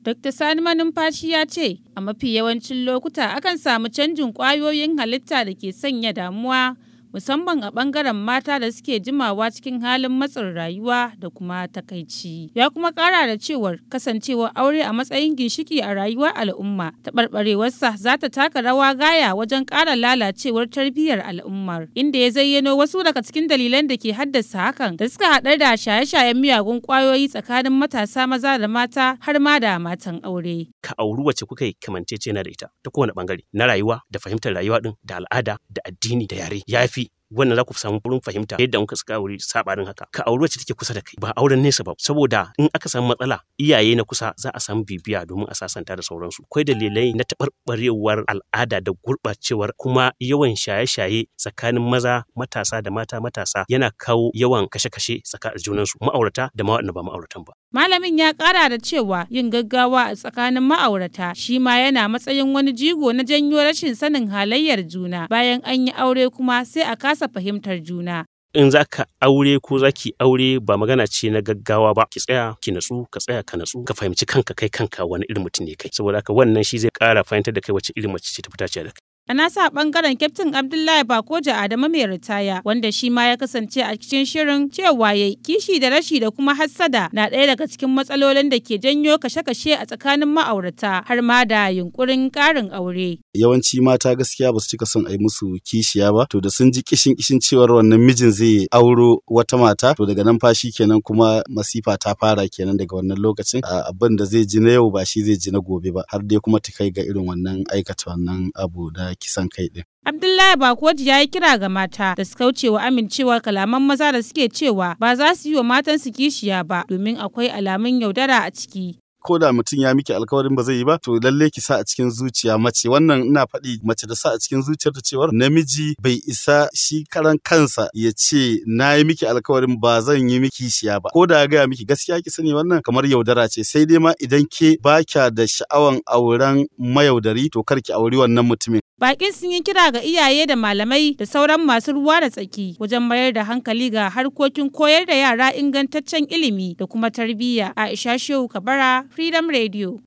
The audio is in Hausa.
Dr. Sani Manumfashi ya ce, a mafi yawancin lokuta akan samu canjin ƙwayoyin halitta da ke sanya damuwa musamman a ɓangaren mata da suke jimawa cikin halin matsin rayuwa da kuma takaici. Ya kuma ƙara da cewar kasancewar aure a matsayin ginshiki a rayuwar al'umma, taɓarɓarewarsa za ta taka rawa gaya wajen ƙara lalacewar tarbiyyar al'ummar, inda ya zayyano wasu daga cikin dalilan da ke haddasa hakan da suka haɗar da shaye-shayen miyagun ƙwayoyi tsakanin matasa maza da mata har ma da matan aure. Ka auri wacce kuka yi kamancecena da ita ta kowane ɓangare na rayuwa da fahimtar rayuwa ɗin da al'ada da addini da yare ya fi wannan za ku samu wurin fahimta yadda muka suka aure sabanin haka ka auri wacce take kusa da kai ba auren nesa ba saboda in aka samu matsala iyaye na kusa za a samu bibiya domin a sasanta da sauransu akwai dalilai na taɓarɓarewar al'ada da gurɓacewar kuma yawan shaye-shaye tsakanin maza matasa da mata matasa yana kawo yawan kashe-kashe tsakanin junansu ma'aurata da ma ba ma'auratan ba Malamin ya ƙara da cewa yin gaggawa a tsakanin ma'aurata shi ma yana matsayin wani jigo na janyo rashin sanin halayyar juna bayan an yi aure kuma sai a kasa fahimtar juna. in za ka aure ko za ki aure ba magana ce na gaggawa ba ki tsaya ki natsu ka tsaya ka natsu ka fahimci kanka kai kanka wani irin mutum ne kai saboda haka wannan shi zai ƙara fahimtar da kai wace irin mace ce ta fita ce da kai A nasa bangaren Kyaftin Abdullahi Bakoja Adamu mai ritaya wanda shi ma ya kasance a cikin shirin cewa ya kishi da rashi da kuma hassada na ɗaya daga cikin matsalolin da ke janyo kashe-kashe a tsakanin ma'aurata har ma da yunkurin ƙarin aure. Yawanci mata gaskiya ba su cika son a yi musu kishiya ba to da sun ji kishin kishin cewar wannan mijin zai auro wata mata to daga nan fashi kenan kuma masifa ta fara kenan daga wannan lokacin abin da zai ji na yau ba shi zai ji na gobe ba har dai kuma ta kai ga irin wannan aikata wannan abu da kisan kai ɗin. Abdullahi Bakoji ya yi kira ga mata da su kauce wa amincewa kalaman maza da suke cewa ba za su yi wa matansu kishiya ba domin akwai alamun yaudara a ciki. ko da mutum ya miki alkawarin ba zai yi ba to lalle ki sa a cikin zuciya mace wannan ina faɗi mace da sa a cikin zuciyarta cewar namiji bai isa shi karan kansa ya ce na yi miki alkawarin ba zan yi miki shiya ba ko da ya gaya miki gaskiya ki sani wannan kamar yaudara ce sai dai ma idan ke baka da sha'awan auren mayaudari to kar ki auri wannan mutumin Bakin sun yi kira ga iyaye da malamai da sauran masu ruwa da tsaki wajen mayar da hankali ga harkokin koyar da yara ingantaccen ilimi da kuma tarbiyya. Aisha Shehu Kabara, Freedom Radio.